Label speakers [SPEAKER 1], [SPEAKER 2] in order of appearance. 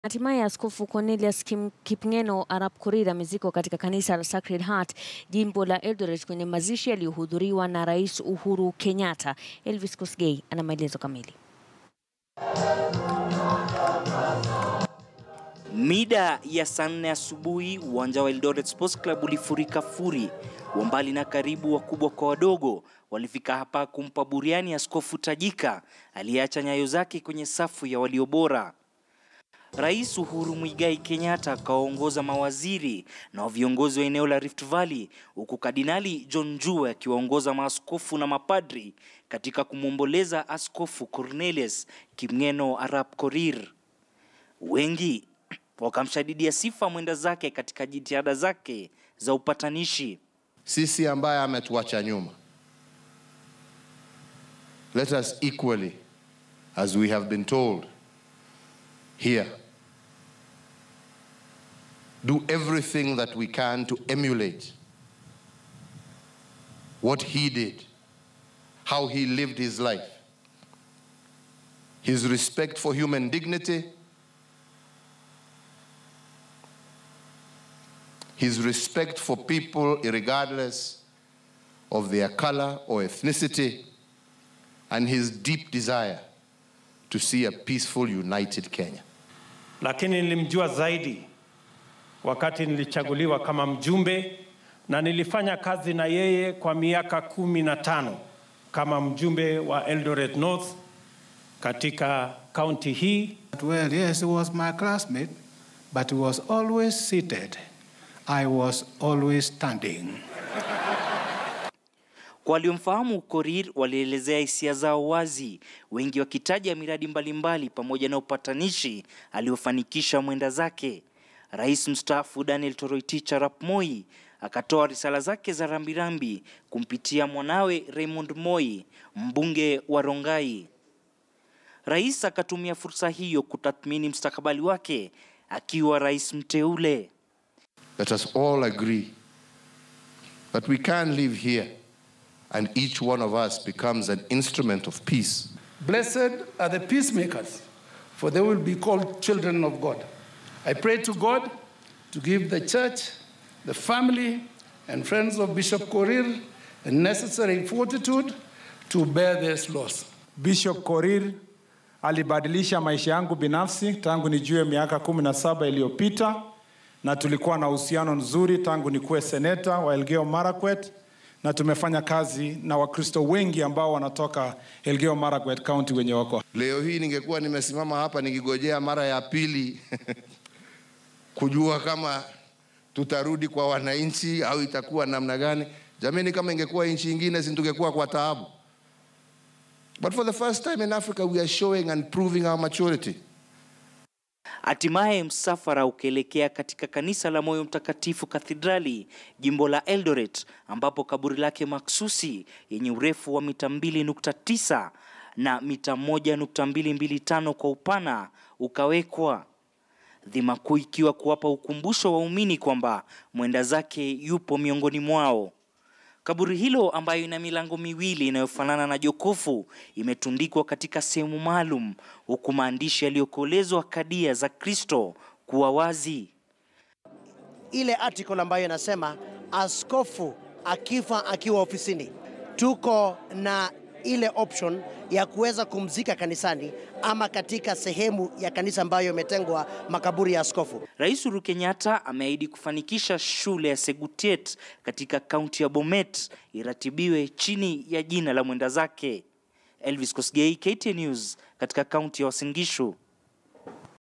[SPEAKER 1] Hatimaye Askofu Cornelius Kim, Kipngeno Arap Korir amezikwa katika kanisa la Sacred Heart jimbo la Eldoret kwenye mazishi yaliyohudhuriwa na Rais Uhuru Kenyatta. Elvis Kosgei ana maelezo kamili.
[SPEAKER 2] Mida ya saa nne asubuhi uwanja wa Eldoret Sports Club ulifurika furi. Wa mbali na karibu, wakubwa kwa wadogo, walifika hapa kumpa buriani askofu tajika aliyeacha nyayo zake kwenye safu ya walio bora. Rais Uhuru Muigai Kenyatta akawaongoza mawaziri na viongozi wa eneo la Rift Valley, huku Kardinali John Njue akiwaongoza maaskofu na mapadri katika kumwomboleza Askofu Cornelius Kipngeno Arap Korir. Wengi wakamshadidia sifa mwenda zake katika jitihada zake za upatanishi.
[SPEAKER 3] Sisi ambaye ametuacha nyuma, let us equally as we have been told here do everything that we can to emulate what he did, how he lived his life, his respect for human dignity, his respect for people regardless of their color or ethnicity, and his deep desire to see a peaceful, united Kenya.
[SPEAKER 4] Lakini nilimjua zaidi wakati nilichaguliwa kama mjumbe na nilifanya kazi na yeye kwa miaka kumi na tano kama mjumbe wa Eldoret North katika kaunti hii.
[SPEAKER 5] Well, yes, he was my classmate, but he was always seated. I was always standing.
[SPEAKER 2] Kwa waliomfahamu Korir walielezea hisia zao wazi, wengi wakitaja miradi mbalimbali pamoja na upatanishi aliofanikisha mwenda zake. Rais mstaafu Daniel Toroitich arap Moi akatoa risala zake za rambirambi kumpitia mwanawe Raymond Moi, mbunge wa Rongai. Rais akatumia fursa hiyo kutathmini mustakabali wake akiwa rais mteule.
[SPEAKER 3] Let us all agree that we can live here and each one of us becomes an instrument of peace.
[SPEAKER 6] Blessed are the peacemakers, for they will be called children of God. I pray to God to give the church, the family, and friends of Bishop Korir the necessary fortitude to bear this loss.
[SPEAKER 7] Bishop Korir alibadilisha maisha yangu binafsi tangu nijue miaka kumi na saba iliyopita, na tulikuwa na uhusiano nzuri tangu nikuwe seneta wa Elgeyo Marakwet, na tumefanya kazi na Wakristo wengi ambao wanatoka Elgeyo Marakwet County wenye wako
[SPEAKER 3] Leo hii ningekuwa nimesimama hapa nikigojea mara ya pili kujua kama tutarudi kwa wananchi au itakuwa namna gani. Jamani, kama ingekuwa nchi ingine, si tungekuwa kwa taabu. But for the first time in Africa we are showing and proving our maturity.
[SPEAKER 2] Hatimaye msafara ukielekea katika kanisa la Moyo Mtakatifu Kathedrali, jimbo la Eldoret, ambapo kaburi lake maksusi yenye urefu wa mita 2.9 na mita 1.225 kwa upana ukawekwa, dhima kuu ikiwa kuwapa ukumbusho waumini kwamba mwenda zake yupo miongoni mwao. Kaburi hilo ambayo ina milango miwili inayofanana na jokofu imetundikwa katika sehemu maalum, huku maandishi yaliyokolezwa kadia za Kristo kuwa wazi.
[SPEAKER 8] ile article ambayo inasema askofu akifa akiwa ofisini, tuko na ile option ya kuweza kumzika kanisani ama katika sehemu ya kanisa ambayo imetengwa makaburi ya askofu.
[SPEAKER 2] Rais Uhuru Kenyatta ameahidi kufanikisha shule ya Segutiet katika kaunti ya Bomet iratibiwe chini ya jina la mwenda zake. Elvis Kosgei, KTN News, katika kaunti ya Uasin Gishu.